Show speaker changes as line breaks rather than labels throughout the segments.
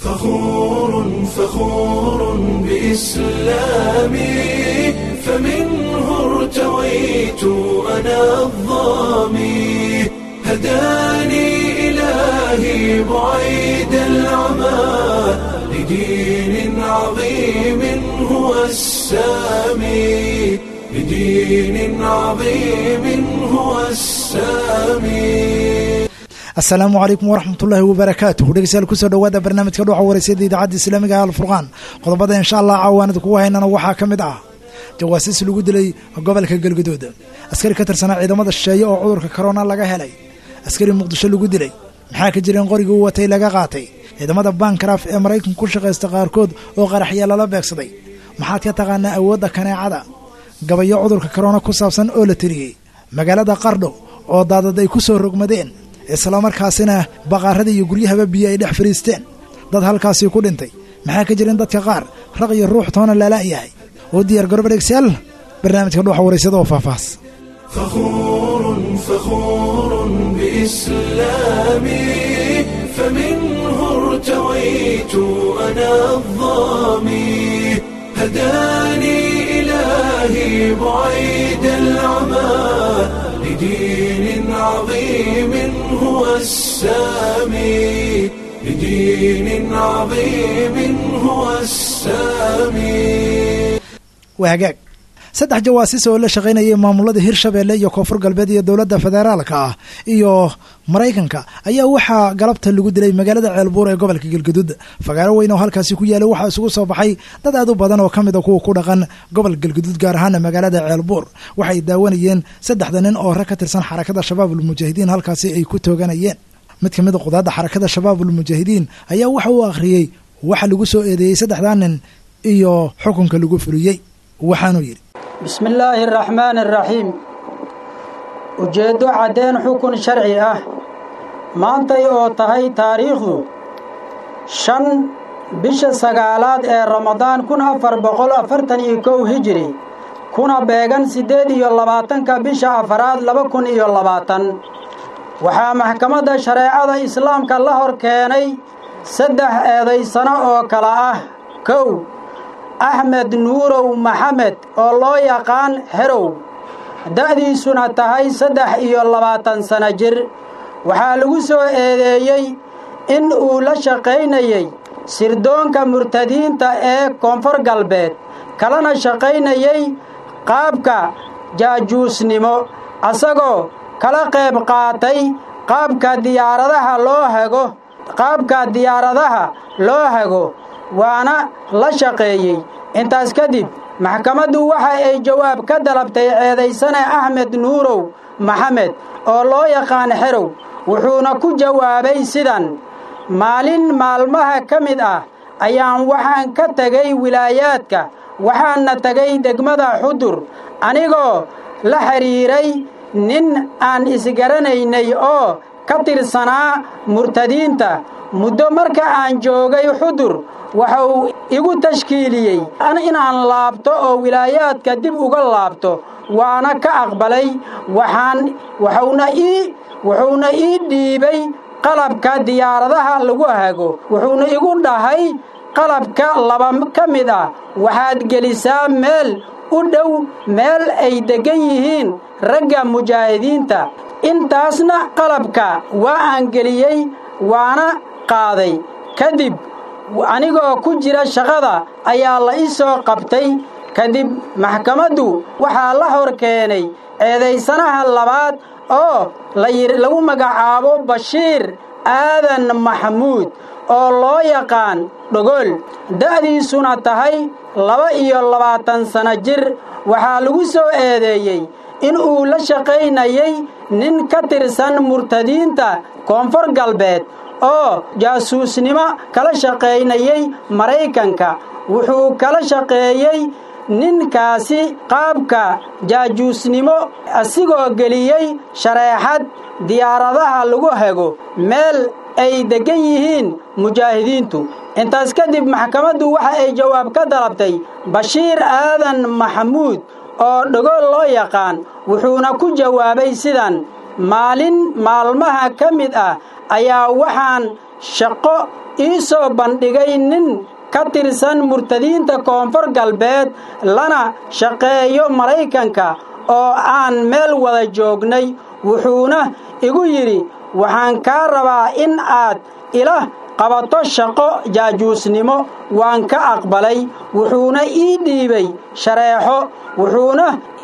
فخور فخور بإسلامي فمنه ارتويت أنا الظامي هداني إلهي بعيد العمى لدين عظيم هو السامي لدين عظيم هو السامي
asalaamu calaykum waraxmatullaahi wabarakaatuh dhegeystayaal kusoo dhowaada barnaamijka dhuuxa wareysada idaacadda islaamiga ah alfurqaan qodobada insha allah caawaanida kugu haynana waxaa ka mid ah jawaasiis lagu dilay gobolka galguduud askari ka tirsanaa ciidamada shisheeye oo cudurka korona laga helay askari muqdisho lagu dilay maxaa ka jireen qorigii u watay laga qaatay ciidamada bankraf ee maraykanka ku shaqaysta qaarkood oo qaraxya lala beegsaday maxaad ka taqaanaa awoodda kaneecada gabayo cudurka korona ku saabsan oo la tiriyey magaalada qardho oo daadad ay ku soo rogmadeen islamarkaasina baqaarada iyo guryahaba biyo ay dhex fariisteen dad halkaasii ku dhintay maxaa ka jirin dadka qaar raq iyo ruux toona laala'yahay oo diyaar garoba dhegsayaal barnaamijka dhuuxa waraysada oo faahfaahs
فخور فخور بإسلامي فمنه ارتويت أنا الظامي هداني إلهي بعيد العمى لدين عظيم هو السامي لدين عظيم هو السامي
waa hagaag saddex jawaasiis oo la shaqaynayay maamulada hirshabeelle iyo koonfur galbeed iyo dowladda federaalka ah iyo maraykanka ayaa waxaa galabta lagu dilay magaalada ceelbuur ee gobolka galguduud fagaaro weyn oo halkaasi ku yaalay waxaa isugu soo baxay dad aad u badan oo ka mid a kuwa ku dhaqan gobolka galguduud gaar ahaana magaalada ceelbuur waxay daawanayeen saddexda nin oo rag ka tirsan xarakada shabaabul mujaahidiin halkaasi ay ku tooganayeen mid ka mid a qudaadda xarakada shabaabul mujaahidiin ayaa waxa uu akhriyey waxa lagu soo eedeeyey saddexdaa nin iyo xukunka lagu fuliyey waxaanuu yidhi
bismi illaahi araxmaani araxiim ujeeddo caddeen xukun sharci ah maantay oo tahay taariikhdu shan bisha sagaalaad ee ramadaan kun afar boqol afartan iyo kow hijiri kuna beegan siddeed iyo labaatanka bisha afaraad laba kun iyo labaatan waxaa maxkamadda shareecada islaamka la hor keenay saddex eedaysano oo kale ah kow axmed nuurow maxamed oo loo yaqaan herow da'diisuna tahay saddex iyo labaatan sano jir waxaa lagu soo eedeeyey in uu la shaqaynayey sirdoonka murtadiinta ee koonfur galbeed kalana shaqaynayey qaabka jaajuusnimo asagoo kala qayb qaatay qaabka diyaaradaha loo hago qaabka diyaaradaha loo hago waana la shaqeeyey intaas kadib maxkamaddu waxa ay jawaab ka dalabtay ceedaysane axmed nuurow maxamed oo loo yaqaan xerow wuxuuna ku jawaabay sidan maalin maalmaha ka mid ah ayaan waxaan ka tegay wilaayaadka waxaana tegay degmada xudur anigoo la xidhiiray nin aan isgaranaynay oo ka tirsanaa murtadiinta muddo marka aan joogay xudur waxuu igu tashkiiliyey inaan laabto oo wilaayaadka dib uga laabto waana ka aqbalay waxaan wuxuuna ii wuxuuna ii dhiibay qalabka diyaaradaha lagu hago wuxuuna igu dhahay qalabka laba ka mid ah waxaad gelisaa meel u dhow meel ay deggan yihiin ragga mujaahidiinta intaasna qalabka waa aan geliyey waana qaaday kadib anigoo ku jira shaqada ayaa la ii soo qabtay kadib maxkamaddu waxaa la hor keenay eedaysanaha labaad oo lagu magacaabo bashiir aadan maxamuud oo loo yaqaan dhogol da'diisuna tahay laba iyo labaatan sano jir waxaa lagu soo eedeeyey in uu la shaqaynayay nin ka tirsan murtadiinta koonfur galbeed oo jaasuusnimo kala shaqaynayay maraykanka wuxuu kala shaqeeyey ninkaasi qaabka jaajuusnimo asigoo geliyey shareexad diyaaradaha lagu hago meel ay deggan yihiin mujaahidiintu intaas kadib maxkamaddu waxa ay jawaab ka dalabtay bashiir aadan maxamuud oo dhagool loo yaqaan wuxuuna ku jawaabay sidan maalin maalmaha ka mid ah ayaa waxaan shaqo ii soo bandhigay nin ka tirsan murtadiinta koonfur galbeed lana shaqeeyo maraykanka oo aan meel wada joognay wuxuuna igu yidhi waxaan kaa rabaa in aad ila qabato shaqo jaajuusnimo waan ka aqbalay wuxuuna ii dhiibay shareexo wuxuuna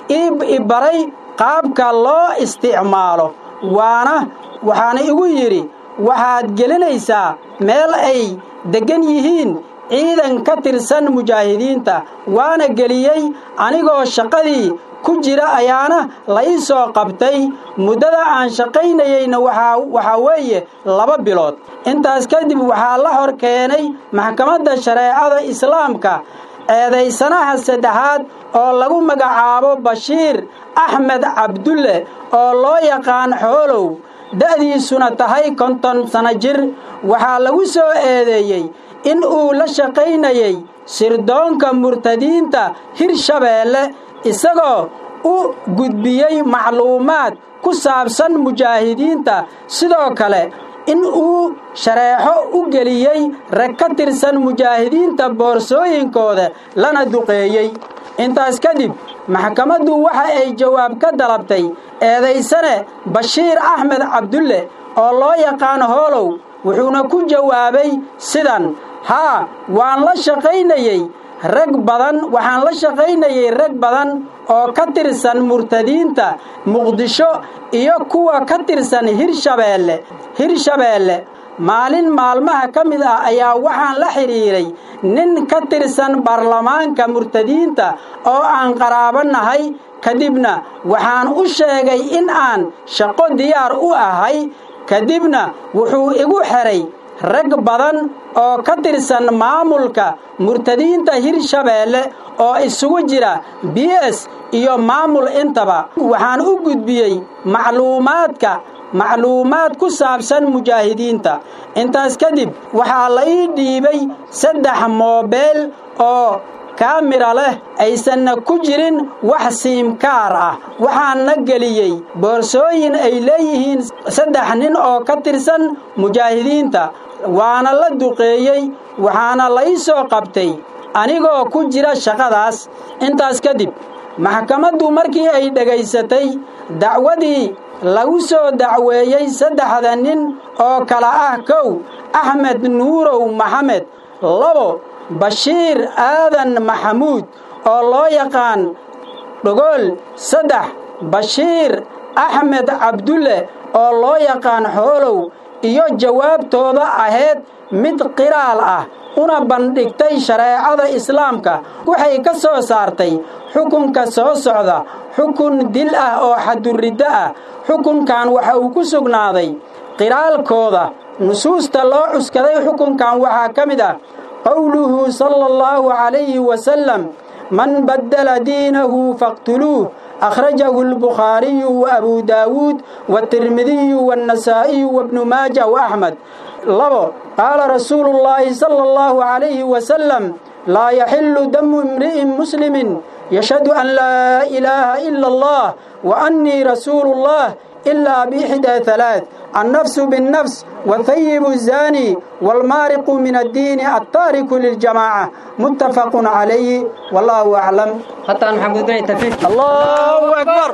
ii baray qaabka loo isticmaalo waana waxaana igu yidhi waxaad gelinaysaa meel ay deggan yihiin ciidan ka tirsan mujaahidiinta waana geliyey anigoo shaqadii ku jira ayaana la ii soo qabtay muddada aan shaqaynayeyna waxaa weeye laba bilood intaas kadib waxaa la hor keenay maxkamadda shareecada islaamka eedaysanaha saddexaad oo lagu magacaabo bashiir axmed cabdulle oo loo yaqaan xoolow da'diisuna tahay konton sano jir waxaa lagu soo eedeeyey in uu la shaqaynayey sirdoonka murtadiinta hirshabeelle isagoo u gudbiyey macluumaad ku saabsan mujaahidiinta sidoo kale in uu shareexo u geliyey rag ka tirsan mujaahidiinta boorsooyinkooda lana duqeeyey intaas kadib maxkamaddu waxa ay jawaab ka dalabtay eedaysane bashiir axmed cabdulle oo loo yaqaan hoolow wuxuuna ku jawaabay sidan haa waan la shaqaynayey rag badan waxaan la shaqaynayey rag badan oo ka tirsan murtadiinta muqdisho iyo kuwa ka tirsan hirshabeelle hirshabeelle maalin maalmaha ka mid ah ayaa waxaan la xidhiiray nin ka tirsan baarlamaanka murtadiinta oo aan qaraabo nahay kadibna waxaan u sheegay in aan shaqo diyaar u ahay kadibna wuxuu igu xidhay rag badan oo ka tirsan maamulka murtadiinta hirshabeelle oo isugu jira b s iyo maamul intaba waxaan u gudbiyey macluumaadka macluumaad ku saabsan mujaahidiinta intaas kadib waxaa la ii dhiibay saddex moobeel oo kaamira leh aysanna ku jirin wax siimkaar ah waxaana geliyey boorsooyin ay leeyihiin saddex nin oo ka tirsan mujaahidiinta waana la duqeeyey waxaana la ii soo qabtay anigoo ku jira shaqadaas intaas kadib maxkamaddu markii ay dhegaysatay dacwadii lagu soo dacweeyey saddexda nin oo kala ah kow axmed nuurow maxamed labo bashiir aadan maxamuud oo loo yaqaan dhogool saddex bashiir axmed cabdulle oo loo yaqaan xoolow iyo jawaabtooda ahayd mid qiraal ah una bandhigtay shareecada islaamka waxay ka soo saartay xukunka soo socda xukun dil ah oo xaduriddo ah xukunkan waxa uu ku sugnaaday qiraalkooda nusuusta loo cuskaday xukunkan waxaa ka mid ah qowluhu sala allahu calayhi wasalam man baddala diinahu faqtuluuh akhrajahu albukhaariyu wa abuu daawuud waatirmidiyu waannasaa'iyu wabnu maaja wa axmed labo qaala rasuulu llaahi sala allahu calayhi wasalam laa yaxillu damu imri'in muslimin yashhadu an laa ilaaha ila allah wa annii rasuulu llah ilaa biixdaa halaath annafsu binnafs wathayibu الzaani waalmaariqu min addiini altaariku liljamaaca muttafaqun calayhi wallahu aclam hataan maxamed bn tafiif allahu akbar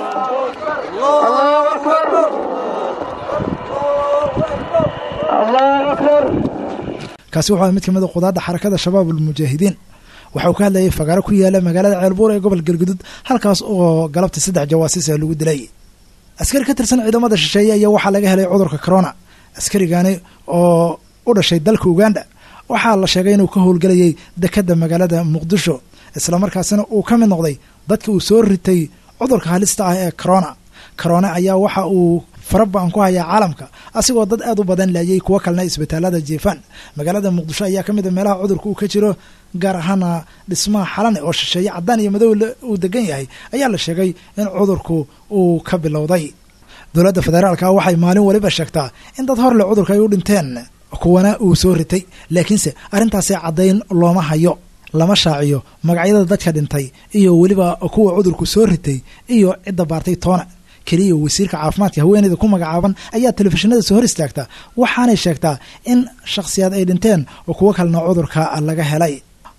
allahu akbar allahu akbar
kaasi wuxuu mid ka mid a qudaadda xarakada shabaab almujaahidiin waxa uu ka hadlayay fagaaro ku yaala magaalada ceelbuur ee gobol galgudud halkaas oo galabtii saddex jawaasiis ah lagu dilay askari ka tirsan ciidamada shisheeye ayaa waxaa laga helay cudurka corona askarigani oo u dhashay dalka uganda waxaa la sheegay inuu ka howlgelayay dekadda magaalada muqdisho islamarkaasina uu ka mid noqday dadka uu soo ritay cudurka halista ah ee corona corona ayaa waxa uu farabaan ku hayaa caalamka asigoo dad aad u badan laayay kuwo kalena isbitaalada jiifaan magaalada muqdisho ayaa ka mid a meelaha cudurka uu ka jiro gaar ahaana dhismaha xalane oo shisheeye caddaan iyo madow uu degan yahay ayaa la sheegay in cudurku uu ka bilowday dowladda federaalka waxay maalin waliba sheegtaa in dad horle cudurka ay u dhinteen kuwana uu soo ritay laakiinse arrintaasi caddayn looma hayo lama shaaciyo magacyada dadka dhintay iyo weliba kuwa cudurku soo ritay iyo cidda baartay toona keliya wasiirka caafimaadka haweeneyda ku magacaaban ayaa telefishinada soo hor istaagta waxaanay sheegtaa in shakhsiyaad ay dhinteen oo kuwo kalena cudurka laga helay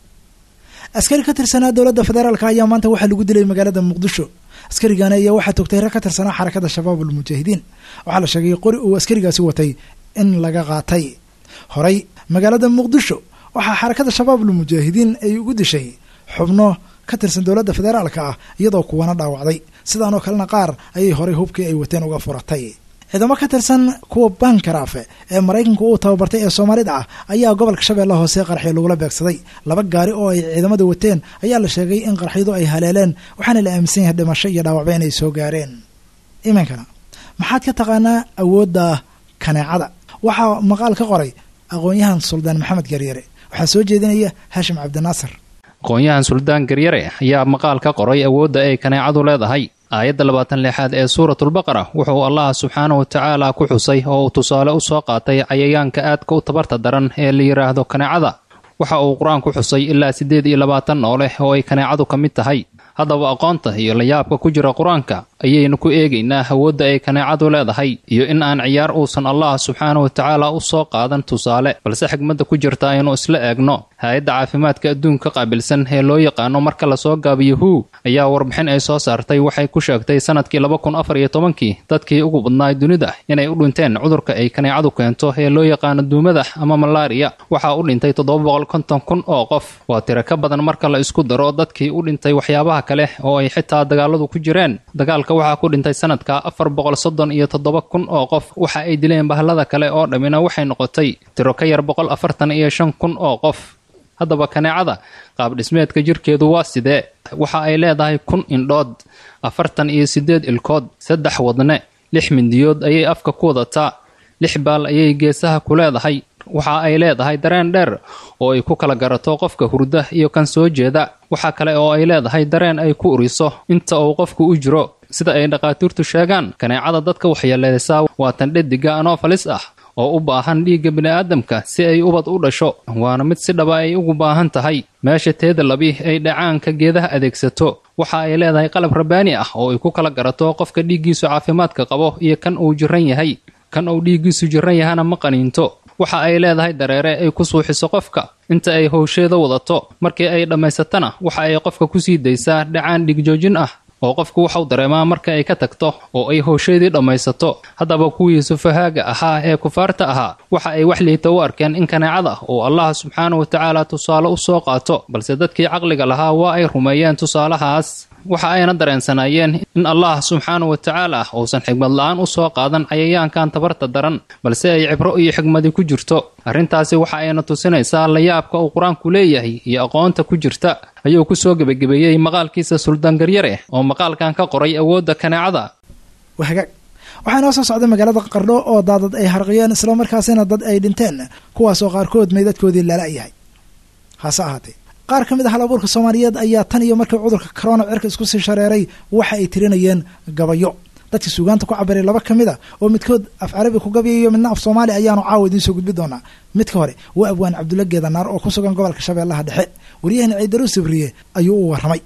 askari ka tirsanaa dowladda federaalk ayaa maanta waxaa lagu dilay magaalada muqdisho askarigani ayaa waxaa togtay rag ka tirsanaa xarakada shabaab almujaahidiin waxaa la sheegay qori uu askarigaasi watay in laga qaatay horey magaalada muqdisho waxaa xarakada shabaab almujaahidiin ay ugu dishay xubno ka tirsan dowladda federaalka ah iyadoo kuwana dhaawacday sidaanoo kalena qaar ayay horey hubkii ay wateen uga furatay ciidamo ka tirsan kuwa bankaraafe ee maraykanku uu tababartay ee soomaalida ah ayaa gobolka shabeellaha hoose qarxyo lagula beegsaday laba gaari oo ay ciidamada wateen ayaa la sheegay in qarxyadu ay haleeleen waxaana la aaminsan yahay dhimasho iyo dhaawacba inay soo gaareen iminkana maxaad ka taqaanaa awoodda kaneecada waxaa maqaal ka qoray aqoon-yahan suldaan maxamed garyare waxaa soo jeedinaya haashim cabdinaasir
aqoon-yahan suldaan garyare ayaa maqaal ka qoray awoodda ay kaneecadu leedahay aayadda labaatan lixaad ee suuratulbaqara wuxuu allah subxaanahu watacaala ku xusay oo uu tusaale u soo qaatay cayayaanka aadka u tabarta daran ee la yidhaahdo kaneecada waxa uu qur-aanku xusay ilaa siddeed iyo labaatan nooleh oo ay kaneecadu ka mid tahay haddaba aqoonta iyo layaabka ku jira qur-aanka ayaynu ku eegaynaa awoodda ay kaneecadu leedahay iyo in aan ciyaar uusan allah subxaanahu watacaala u soo qaadan tusaale balse xigmadda ku jirta aynu isla eegno hay-adda caafimaadka adduunka qaabilsan ee loo yaqaano marka lasoo gaabiyo hu ayaa warbixin ay soo saartay waxay ku sheegtay sanadkii laba kun afar iyo tobankii dadkii ugu badnaay dunida inay u dhinteen cudurka ay kaneecadu keento ee loo yaqaano duumada ama malaariya waxaa u dhintay toddoba boqol konton kun oo qof waa tiro ka badan marka la isku daro dadkii u dhintay waxyaabaha kale oo ay xitaa dagaaladu ku jireen dagaalka waxaa ku dhintay sanadka afar boqol soddon iyo toddoba kun oo qof waxa ay dileen bahalada kale oo dhammina waxay noqotay tiro ka yar boqol afartan iyo shan kun oo qof haddaba kaneecada qaab dhismeedka jirkeedu waa sidee waxa ay leedahay kun indhood afartan iyo siddeed ilkood saddex wadne lix mindiyood ayay afka ku wadataa lix baal ayay geesaha ku leedahay waxa ay leedahay dareen dheer oo ay ku kala garato qofka hurda iyo kan soo jeeda waxa kale oo ay leedahay dareen ay ku uriso inta uu qofku u jiro sida ay dhakhaatiirtu sheegaan kaneecada dadka waxyeeleysaa waa tan dhediga anofalis ah oo u baahan dhiigga bini'aadamka si ay ubad u dhasho waana mid si dhaba ay ugu baahan tahay meesha teeda labi ay dhacaanka geedaha adeegsato waxa ay leedahay qalab rabbaani ah oo ay ku kala garato qofka dhiiggiisu caafimaadka qabo iyo kan uu jiran yahay kan uu dhiiggiisu jiran yahana ma qaniinto waxa ay leedahay dareere ay ku suuxiso qofka inta ay howsheeda wadato markii ay dhammaysatana waxa ay qofka ku sii daysaa dhacaan dhigjoojin ah oo qofku waxau dareemaa marka ay ka tagto oo ay howsheedii dhammaysato haddaba kuwii sufahaaga ahaa ee kufaarta ahaa waxa ay wax liita u arkeen in kaneecada uu allah subxaanahu watacaala tusaale u soo qaato balse dadkii caqliga lahaa waa ay rumeeyeen tusaalahaas waxa ayna dareensanaayeen in allah subxaanahu watacaala uusan xigmad la-aan u soo qaadan cayayaankan tabarta daran balse ay cibro iyo xigmadi ku jirto arrintaasi waxa ayna tusinaysaa layaabka uu qur-aanku leeyahay iyo aqoonta ku jirta ayuu ku soo gebagabeeyey maqaalkiisa suldaan garyare oo maqaalkan ka qoray awoodda kaneecada
wahagaag waxaa inoo soo socday magaalada qardho oo daadad ay harqiyeen islamarkaasina dad ay dhinteen kuwaasoo qaarkood meydadkoodii lala yahay hase ahaatee qaar ka mid a hal abuurka soomaaliyeed ayaa tan iyo markii cudurka corona cirka isku sii shareeray waxa ay tirinayeen gabayo dadkii suugaanta ku cabiray laba ka mid a oo midkood af carabi ku gabayayo midna af soomaali ayaanu caawa idiin soo gudbi doonaa midka hore waa abwaan cabdulla geedanaar oo ku sugan gobolka shabeellaha dhexe wariyahana ciidaru sabriye ayuu u warramay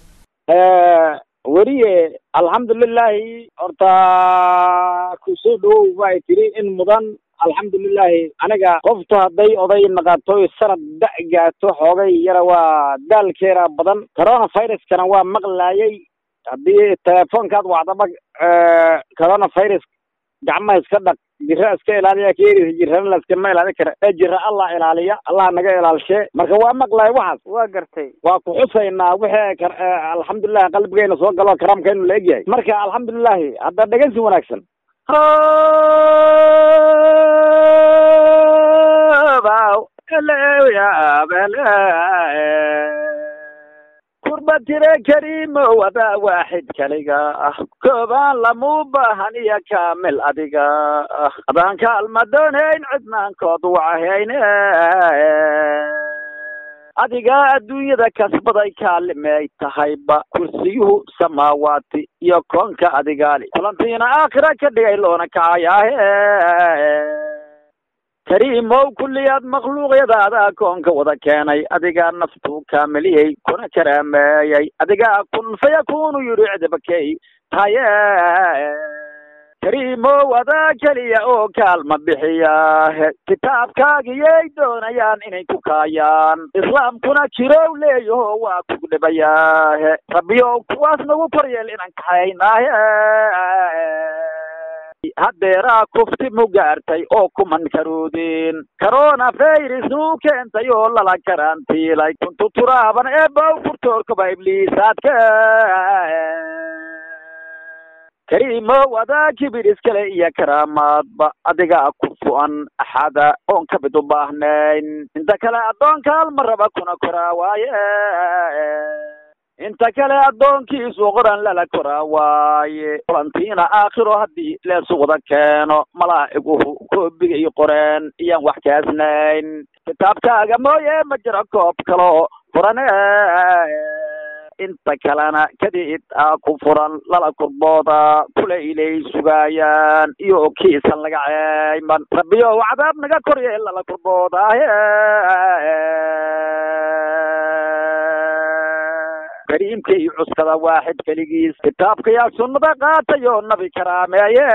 weriye alxamdulilahi horta kusoo dhowow bay tiri in mudan alxamdulilahi aniga qoftu hadday oday naqato sanad da' gaato xoogay yara waa daalkeera badan corona viruskana waa maqlaayay haddii telefoonkaad wacdaba corona virus gacmaha iska dhaq jira iska ilaaliya keerisa jirana laskama ilaali kara ee jira allah ilaaliya allah naga ilaalshee marka waa maqlaay waxaas
waa gartay
waa ku xusaynaa wixii alxamdulilahi qalbigeena soo galo karaamkeenu la egyahay marka alxamdulilahi hadda dhegeysi wanaagsan kurba tire kariimo wada waaxid kaliga ah koobaan lamuu baahan iyo kaamil adiga ah adaan kaalma doonayn cidnaankood wacahayne adiga adduunyada kasbaday kaalimay tahayba kursiyuhu samaawaati iyo koonka adigaali kulantiina aakhira ka dhigay loona kacayaahe kariimow kulliyaad makhluuqyadaada koonka wada keenay adigaa naftuu kaamiliyey kuna karaameeyey adigaa kun fayakunu yidhi cidabakey taye kariimow adaa keliya oo kaalma bixiyaahe kitaabkaagiyay doonayaan inay ku kaayaan islaamkuna jirow leeyaho waa kugu dhibayaahe rabbiyow kuwaas nagu koryeel inaan kaxaynaahe haddeeraa kufti mu gaartay oo kuman karoodeen corona virus nuu keentay oo lala karantiilay kuntu turaaban eebow furtoorkaba ibliisaadka kariimow adaa kibir iskale iyo karaamaadba adigaa ku fu'an axada oon ka mid u baahnayn inta kale addoonka halma raba kuna koraa waaye inta kale addoonkiisu qoran lala koraa waaye kulantiina aakhiro haddii leesuqda keeno malaa'iguhu koobiga iyo qoreen iyaan wax kaasnayn kitaabkaaga mooye ma jiro koob kaloo furane inta kalena kadid aa ku furan lala kurbooda kula ilay sugaayaan iyo kiisan laga ceeyman rabbiyow cadaab naga korye lala kurboodahe kariimka iyo cuskada waaxid keligiis kitaabka yaa sunnada qaatay oo nabi karaameeye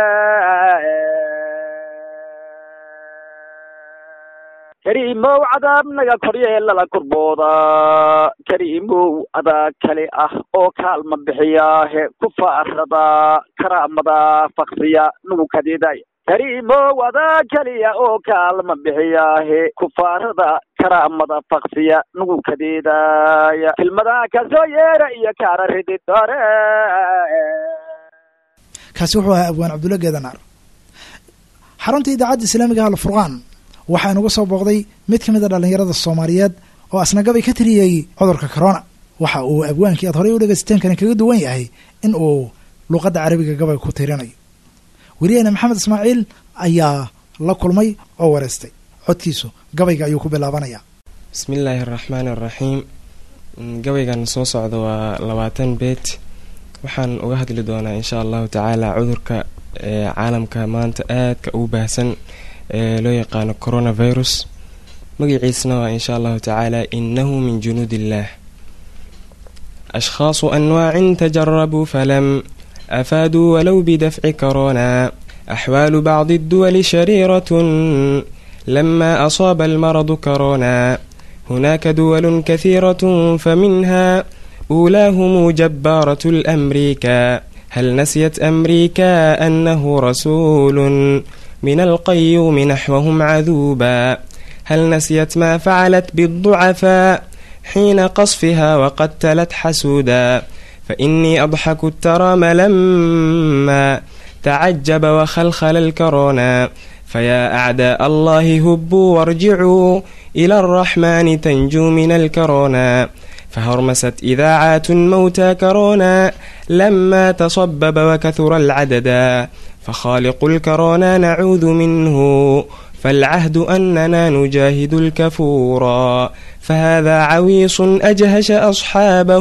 kariimow cadaab naga korye lala kurbooda kariimow adaa kale ah oo kaalma bixiyaahe ku faarada karaamada faksiya nugu kadiday kariimow adaa keliya oo kaalma bixiyaahe kufaarada karaamada faksiya nugu kadeedaya kelmadaha kasoo yeera iyo kaara ridid hore
kaasi wuxuu ahaa abwaan cabdulla geedanaar xarunta idaacadda islaamiga ah alfurqaan waxaa inuga soo booqday mid ka mid a dhallinyarada soomaaliyeed oo asnagabay ka tiriyey cudurka corona waxa uu abwaankii aad horey u dhegaysateen kaga duwan yahay in uu luuqadda carabiga gabay ku tirinayo weriyaheena maxamed ismaaciil ayaa la kulmay oo wareystay codkiisu gabayga ayuu ku bilaabanayaa
bismillaahi araxmaani araxiim gabaygan soo socda waa labaatan beet waxaan uga hadli doonaa insha allahu tacaala cudurka ee caalamka maanta aadka ugu baahsan ee loo yaqaano coronavirus magaciisna waa insha allahu tacaala inahu min junuud illaah ashkhaasu anwaacin tajarabuu falam afaaduu walow bidafci corona axwaalu bacdi adduwali shariiratun lama asaaba almaradu corona hunaaka duwal kahiirat faminha uulaahum jabaarat lamriika hal nasiyat amriika anahu rasuulu min alqayuumi naxwahum caduuba hal nasiyat maa facalat biاlducafaa xiina qasfiha waqad talat xasuuda fainii adxaku taraama lama tacajaba wakhalkhala alkarona fayaa acdaa allahi hubuu warjicuu ila alraxmaani tanjuu min alkarona فهرمست إذاعات موتى كورونا لما تصبب وكثر العددا فخالق الكورونا نعوذ منه فالعهد أننا نجاهد الكفورا فهذا عويص أجهش أصحابه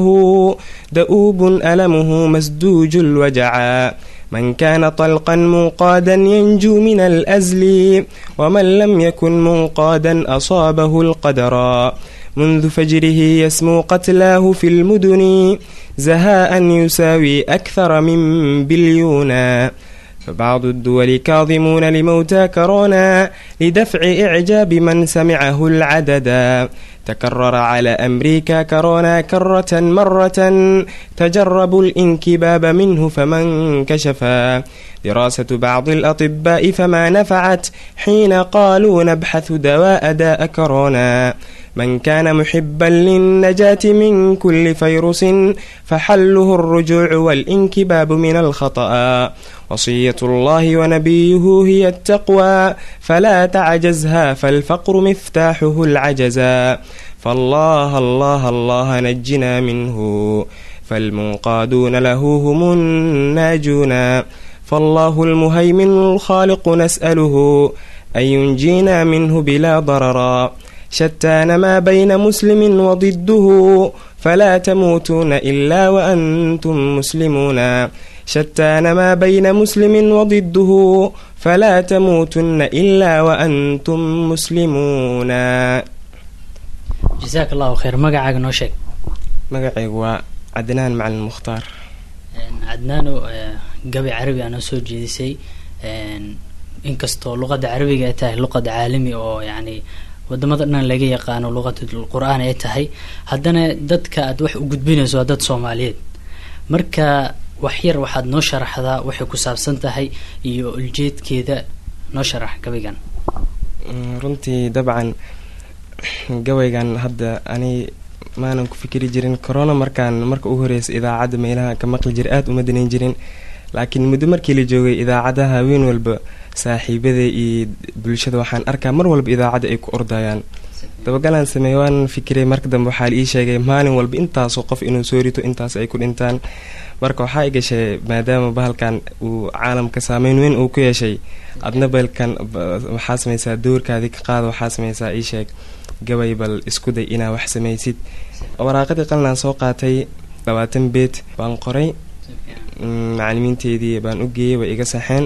دؤوب ألمه مسدوج الوجعا من كان طلقا منقادا ينجو من الأزل ومن لم يكن منقادا أصابه القدرا منذ فجره يسمو قتلاه في المدن زهاء يساوي أكثر من بليونا فبعض الدول كاظمون لموتى كورونا لدفع إعجاب من سمعه العددا تكرر على أمريكا كورونا كرة مرة تجربوا الانكباب منه فمن كشفا دراسة بعض الأطباء فما نفعت حين قالوا نبحث دواء داء كورونا من كان محبا للنجاة من كل فيروس فحله الرجوع والانكباب من الخطأ وصية الله ونبيه هي التقوى فلا تعجزها فالفقر مفتاحه العجزا فالله الله الله نجنا منه فالمنقادون له هم الناجون فالله المهيمن الخالق نسأله أن ينجينا منه بلا ضررا شتان ما بين مسلم وضده فلا تموتون إلا وأنتم مسلمون شتان ما بين مسلم وضده فلا تموتن إلا وأنتم مسلمون
jasaak allahu khayr magacaaga noo sheeg
magacaygu waa cadnaan macalin mukhtaar
cadnaano gabi carabi aa noo soo jeedisay inkastoo luqadda carabiga ay tahay luqad caalami oo yacni wadamada dhan laga yaqaano luqatul qur-aan ay tahay haddana dadka aad wax u gudbinayso waa dad soomaaliyeed marka wax yar waxaad noo sharaxdaa waxay ku saabsan tahay iyo uljeedkeeda noo sharax gabaygan
runtii dabcan gabaygan hadda ani maanan ku fikri jirin corona markaan marka u horeysa idaacadda meelaha ka maqli jira aada uma danayn jirin laakiin muddo markii la joogay idaacadaha haween walba saaxiibada iyo bulshada waxaan arkaa mar walba idaacadda ay ku ordayaan dabagalaan sameeye waan fikiray marka dambe waxaa la ii sheegay maalin walba intaasoo qof inuu soo rito intaas ay ku dhintaan marka waxaa i gashay maadaama bahalkan uu caalamka saameyn weyn uu ku yeeshay adna balkan waxaa sameysaa doorkaadii ka qaada waxaa sameysaa ii sheeg gabay bal isku day inaa wax samaysid waraaqadii qalinaan soo qaatay labaatan beet baan qoray macalimiinteedii baan u geeyey way iga saxeen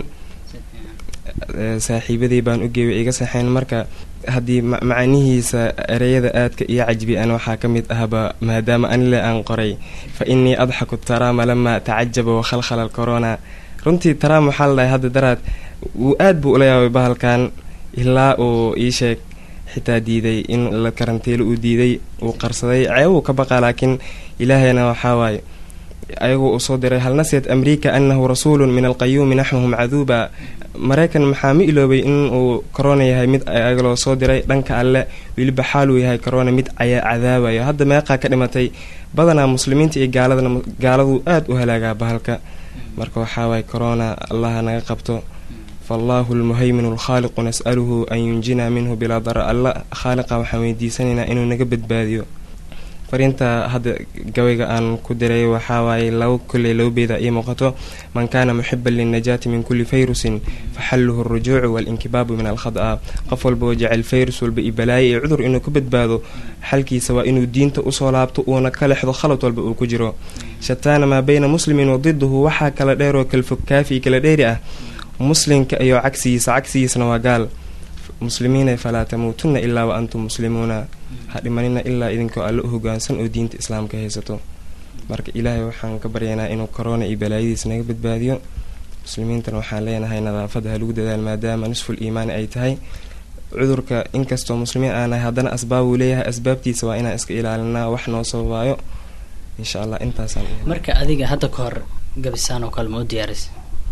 saaxiibadii baan u geeyey way iga saxeen marka haddii macanihiisa ereyada aadka iyo cajbi-an waxaa ka mid ahba maadaama anile aan qoray fa innii adxaku taraama lamaa tacajaba wakhalkhala corona runtii taraam waxaa la dhahay hadda daraad wuu aad buu ula yaabay bahalkan ilaa uu ii sheeg xitaa diiday in la karantiilo uu diiday uu qarsaday ceebuu ka baqaa laakiin ilaahayna waxaa waaye ayagoo uu soo diray hal nasiyat amriika anahu rasuulun min alqayuumi naxwahum caduuba maraykan maxaa ma iloobay in uu corona yahay mid ayagaloo soo diray dhanka alle weliba xaaluu yahay corona mid ayaa cadaabayo hadda meeqaa ka dhimatay badanaa muslimiinta iyo gaaladana gaaladuu aada u halaagaa bahalka marka waxaa waaye corona allaha naga qabto fallaahu lmuhaymin alkhaaliqu nas'aluhu an yunjinaa minhu bilaa dara alla khaaliqa waxaan weydiisanaynaa inuu naga badbaadiyo fariinta hadda gabayga aan ku diray waxaa waaye laba kolley laba beeda ii muuqato man kaana muxiban linnajaati min kulli fayrusin faxalluhu alrujuucu waalinkibaabu min alkhada qof walba oo jecel fayrus walba iyo balaayo iyo cudur inuu ka badbaado xalkiisa waa inuu diinta usoo laabto uuna ka lexdo khalad walba uu ku jiro shataana maa bayna muslimin wa diduhu waxaa kala dheeroo kalfog kaafi kala dheeri ah muslimka iyo cagsigiisa cagsigiisana waa gaal muslimiina falaa tamuutunna ilaa wa antum muslimuuna ha dhimanina ilaa idinkoo alle u hogaansan oo diinta islaamka haysato marka ilaahay waxaan ka baryaynaa inuu corona iyo balaayadiisa naga badbaadiyo muslimiintana waxaan leenahay nadaafada ha lagu dadaal maadaama nisful iimaani ay tahay cudurka inkastoo muslimiin aanahay haddana asbaabuu leeyahay asbaabtiisa waa inaan iska ilaalinaa wax noo sababaayo insha allah intaasaan
marka adiga hadda ka hor gabisaan oo kale ma u diyaaris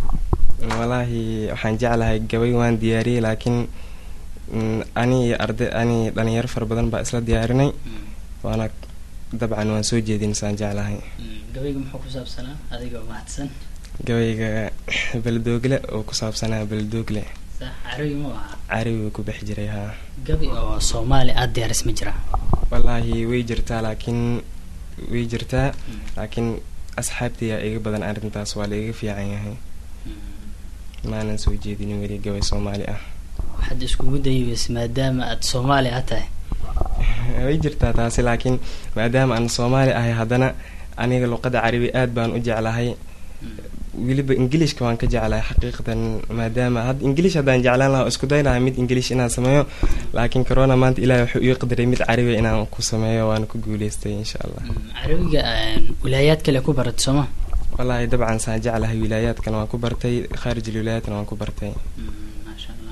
walaahi waxaan jeclahay gabay waan diyaariyey laakiin ani iyo arday ani dhalinyaro fara badan baa isla diyaarinay waana dabcan waan soo jeedin saan jeclahay
gabayga muxuu ku saabsanaa adiga mahadsan
gabayga beledoogle oo ku saabsanaa beledoogle
sax carabi mu aha
carabi ku bex jiray haa
gabi oo soomaali aada diyaaris ma jira
wallaahi way jirtaa laakiin way jirtaa laakiin asxaabtiyaa iga badan arrintaas waa la iga fiican yahay maanan soo jeedinin weli gabay soomaali ah
waxaad iskugu dayiweys maadaama aada soomaali a tahay
way jirtaa taasi laakiin maadaama aan soomaali ahay haddana aniga luqadda carabi aad baan u jeclahay weliba ingilishka waan ka jeclahay xaqiiqatan maadaama hadda ingilish haddaan jeclaan lahaa isku day lahaa mid ingilish inaan sameeyo laakiin corona maanta ilahi wuxuu ii qadaray mid carabi inaan ku sameeyo waana ku guuleystay insha allah
carabiga wilaayaad kale ku barat sooma
wallaahi dabcan saan jeclahay wilaayaadkana waan ku bartay khaarij alwilaayaadkana waan ku bartay
maasha allah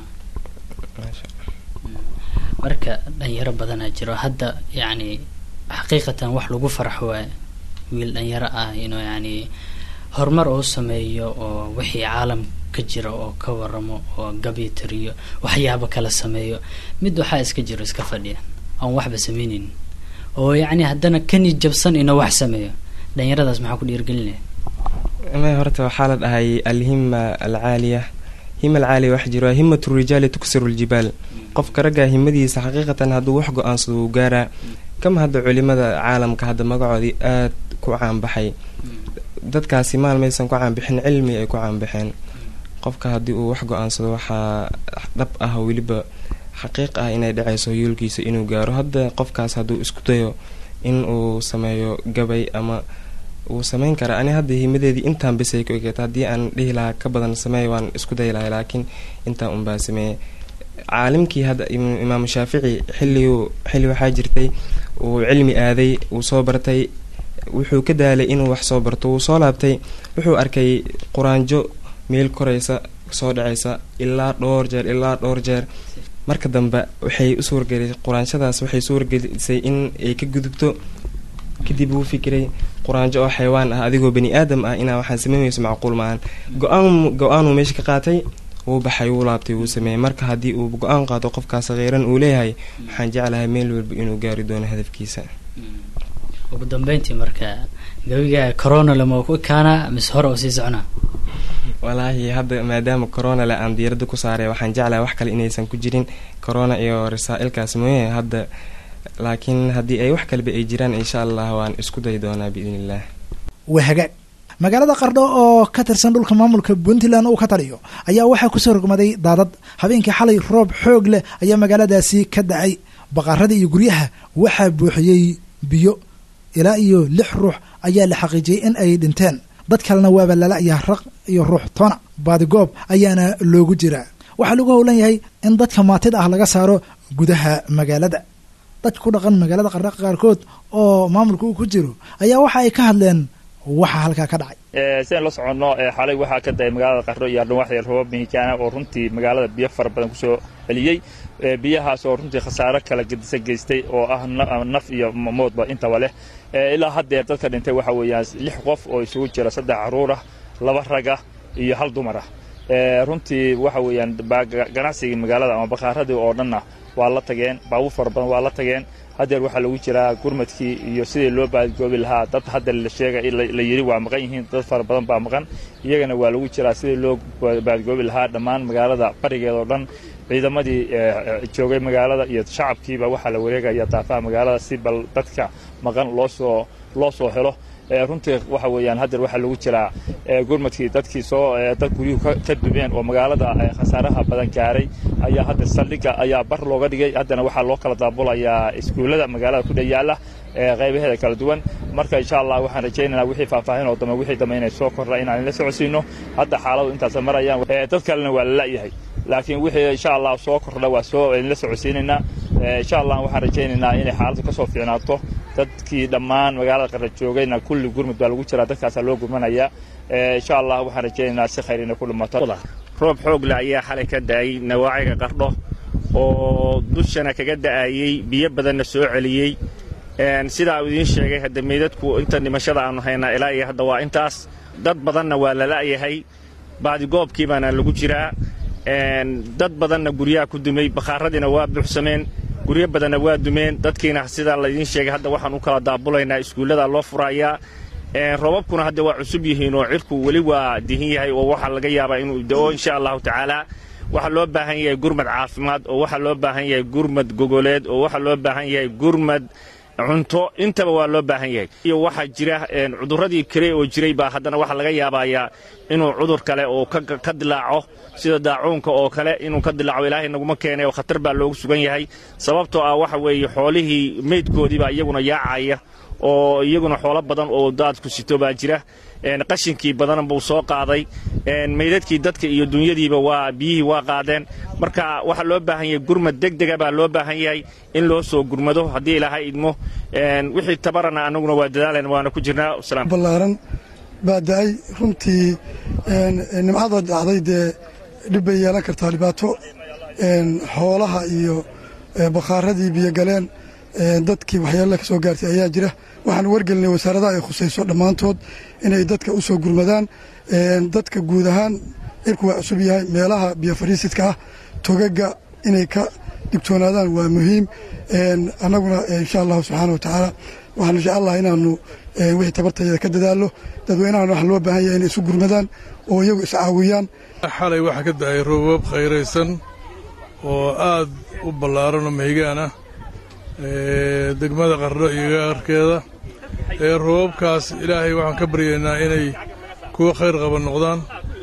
marka dhalinyaro badanaa jiro hadda yacni xaqiiqatan wax lagu farxo waa wiil dhalinyaro ah inuu yacni horumar oo sameeyo oo wixii caalam ka jira oo ka waramo oo gabi tiriyo waxyaabo kala sameeyo mid waxaa iska jiro iska fadhiya aan waxba sameyneynin oo yacni haddana kani jabsan inuu wax sameeyo dhalinyaradaas maxaa ku dhiirgelinaya
may horta waxaa la dhahay alhima alcaaliya hima alcaaliya wax jiro himatu rijaali tuksiru ljibaal qofka raggaa himadiisa xaqiiqatan hadduu wax go-aansado uu gaaraa kama hadda culimada caalamka hadda magacoodii aad ku caanbaxay dadkaasi maalmaysan ku caanbixin cilmi ay ku caanbaxeen qofka haddii uu wax go-aansado waxaa dhab ah weliba xaqiiq ah inay dhacayso yoolkiisa inuu gaaro hadda qofkaas hadduu isku dayo in uu sameeyo gabay ama wuu sameyn karaa ani hadda himadeedii intaan bisay ku egeeta haddii aan dhihi lahaa ka badan sameey waan isku dayi lahay laakiin intaan unbaa sameeyey caalimkii hadda imaamu shaafici xilligu xilli waxaa jirtay uu cilmi aaday uu soo bartay wuxuu ka daalay inuu wax soo barto wuu soo laabtay wuxuu arkay quraanjo meel koraysa soo dhacaysa ilaa dhowr jeer ilaa dhowr jeer marka dambe waxay u suurgelisay quraanshadaas waxay suurgelisay in ay ka gudubto kadib wuu fikiray quraanjo oo xayawaan ah adigoo bani aadam ah inaa waxaan sameynayso macquul maahan go-aan go-aanuu meesha ka qaatay wuu baxay wuu laabtay wuu sameeyey marka haddii uu go-aan qaato qofkaas kheyran uu leeyahay waxaan jeclahay meel walba inuu gaari doono hadafkiisa
ugu dambeyntii marka gabiga corona lama ku ekaana mise hore oo sii socnaa
walaahi hadda maadaama corona le aan diirada ku saaray waxaan jeclahay wax kale inaysan ku jirin corona iyo rasaa-ilkaas mooye hadda laakiin haddii ay wax kaleba ay jiraan insha allah waan isku dayi doonaa biidn illah
waa hagaag magaalada qardho oo ka tirsan dhulka maamulka puntland uu ka taliyo ayaa waxaa kusoo rogmaday daadad habeenkii xalay roob xoog leh ayaa magaaladaasi ka dacay baqarada iyo guryaha waxaa buuxiyey biyo ilaa iyo lix ruux ayaa la xaqiijiyey in ay dhinteen dad kalena waaba lala-yaa raq iyo ruux tona baadigoob ayaana loogu jiraa waxaa lagu howlan yahay in dadka maatida ah laga saaro gudaha magaalada dadka ku dhaqan magaalada qardha qaarkood oo maamulka uu ku jiro ayaa waxa ay ka hadleen waxa halkaa ka dhacay
sidayn la soconno xalay waxaa ka da'ay magaalada qardho iyo ardhawaxya roobab mihigaana oo runtii magaalada biyo fara badan kusoo celiyey biyahaas oo runtii khasaaro kala gedisan geystay oo ah naf iyo moodba intaba leh ilaa haddeer dadka dhintay waxa weeyaan lix qof oo isugu jira saddex carruur ah laba rag ah iyo hal dumar ah runtii waxa weeyaan ganacsigii magaalada ama bakaaradii oo dhanna waa la tageen baabuur fara badan waa la tageen haddeer waxaa lagu jiraa gurmadkii iyo sidii loo baadgoobi lahaa dad hadda la sheegay la yidhi waa maqan yihiin dad fara badan baa maqan iyagana waa lagu jiraa sidii loo baadgoobi lahaa dhammaan magaalada barigeeda oo dhan ciidamadii joogay magaalada iyo shacabkiiba waxaa la wareegaya daafaha magaalada si bal dadka maqan loosoo loo soo helo runtii waxa weeyaan haddeer waxaa lagu jiraa gurmadkii dadkii soo dad guryuhu ka dumeen oo magaalada khasaaraha badan gaaray ayaa haddeer saldhigga ayaa bar looga dhigay haddana waxaa loo kala daabulayaa iskuullada magaalada ku dheyaala qaybaheeda kala duwan marka insha allah waxaan rajaynaynaa wixii faahfaahin oo dambe wixii dambe inay soo kordha inaan la socodsiino hadda xaaladu intaasa marayaan dad kalena waa la la'yahay laakiin wixii insha allah soo kordha waa soo la socodsiinaynaa insha allah waxaan rajaynaynaa inay xaaladdu ka soo fiicnaato dadkii dhammaan magaalada qarra joogayna kulli gurmud baa lagu jiraa dadkaasaa loo gurmanayaa insha allah waxaan rajaynaynaa si khayr inay ku dhimato
roob xoogle ayaa xalay ka da'ay nawaaciga qardho oo dushana kaga da'ayey biyo badanna soo celiyey sidaa uu idiin sheegay hadda meydadku inta dhimashada aanu haynaa ilaa iyo hadda waa intaas dad badanna waa la la'yahay baadigoobkii baana lagu jiraa dad badanna guryaha ku dumay bakhaaradiina waa buuxsameen guryo badanna waa dumeen dadkiina sidaa laydiin sheegay hadda waxaan u kala daabulaynaa iskuullada loo furayaa roobabkuna hadda waa cusub yihiin oo cirku weli waa dihin yahay oo waxaa laga yaabaa inuu da'o insha allahu tacaala waxaa loo baahan yahay gurmad caafimaad oo waxaa loo baahan yahay gurmad gogoleed oo waxaa loo baahan yahay gurmad cunto intaba waa loo baahan yahay iyo waxaa jira cudurradii kale oo jiray baa haddana waxaa laga yaabayaa inuu cudur kale oo ka dilaaco sida daacuunka oo kale inuu ka dilaaco ilaahay naguma keenay oo khatar baa loogu sugan yahay sababtoo ah waxa weeye xoolihii meydkoodiibaa iyaguna yaacaya oo iyaguna xoolo badan oo daadku sito baa jira qashinkii badan buu soo qaaday meydadkii dadka iyo dunyadiiba waa biyihii waa qaadeen marka waxaa loo baahan yahay gurmad degdega baa loo baahan yahay in loo soo gurmado haddii ilaahay idmo wixii tabarana anaguna waa dadaalan waana ku jirnaa
ballaaran baa da-ay runtii nimcada dhacday dee dhib bay yeelan kartaa dhibaato xoolaha iyo bakhaaradii biyogaleen dadkii waxyeella ka soo gaartay ayaa jira waxaan wargelinay wasaaradaha ay khusayso dhammaantood inay dadka u soo gurmadaan dadka guud ahaan cirku waa cusub yahay meelaha biyo fadhiisidka ah togaga inay ka digtoonaadaan waa muhiim annaguna insha allahu subxaana wa tacaala waxaanu jecel laha inaanu wixii tabartayada ka dadaallo dadweynahan waxa loo baahan yahay inay isu gurmadaan oo iyagu iscaawiyaan
xalay waxaa ka da'ay roobab khayraysan oo aad u ballaaran oo mahigaan ah degmada qardho iyo gaarkeeda roobabkaas ilaahay waxaan ka baryaynaa inay kuwo khayr qaba noqdaan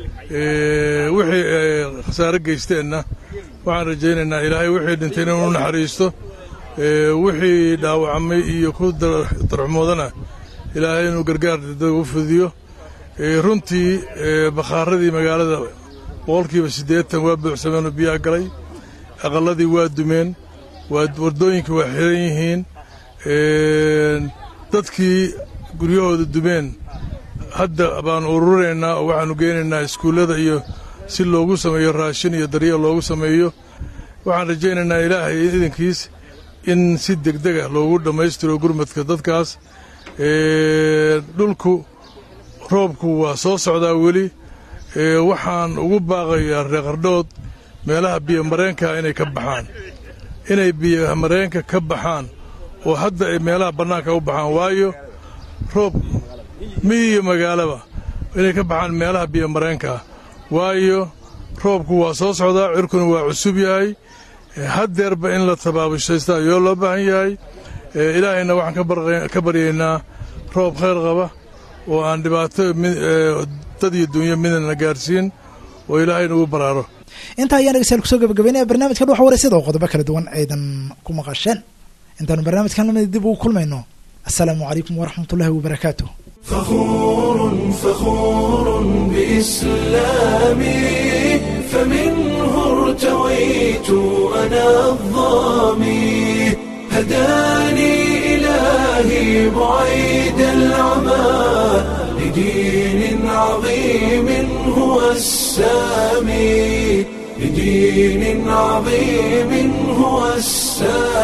wixii khasaare geysteenna waxaan rajaynaynaa ilaahay wixii dhintay inuu naxariisto wixii dhaawacmay iyo ku darxumoodana ilaahay inuu gargaar degdeg u fudiyo runtii bakhaaradii magaalada boqolkiiba siddeetan waa buuxsameen oo biyaha galay aqalladii waa dumeen waddooyinka waa xiran yihiin dadkii guryahooda dumeen hadda baanu ururinaynaa oo waxaannu geynaynaa iskuullada iyo si loogu sameeyo raashin iyo daryeel loogu sameeyo waxaan rajaynaynaa ilaahay idankiis in si degdega loogu dhammaystiro gurmadka dadkaas dhulku roobku waa soo socdaa weli waxaan ugu baaqayaa reeqardhood meelaha biyomareenka inay ka baxaan inay biyomareenka ka baxaan oo hadda ay meelaha bannaanka u baxaan waayo roob miyi iyo magaalaba inay ka baxaan meelaha biyomareenkaa waayo roobku waa soo socdaa cirkuna waa cusub yahay haddeerba in la tabaabashaysta ayoo loo baahan yahay ilaahayna waxaan ka baryaynaa roob khayr qaba oo aan dhibaato dad iyo dunya midna gaarsiin oo ilaahay nagu baraaro
intaa ayaan dhegeystayaal kusoo gabagabeynaya barnaamijka dhuxa wareysada oo qodobo kala duwan aydan ku maqasheen intaanu barnaamijkan lamida dib ugu kulmayno assalaamu calaykum waraxmatullahi wabarakaatu
فخور فخور بإسلامي فمنه ارتويت أنا الظامي هداني إلهي بعيد العمى لدين عظيم هو السامي لدين عظيم هو السامي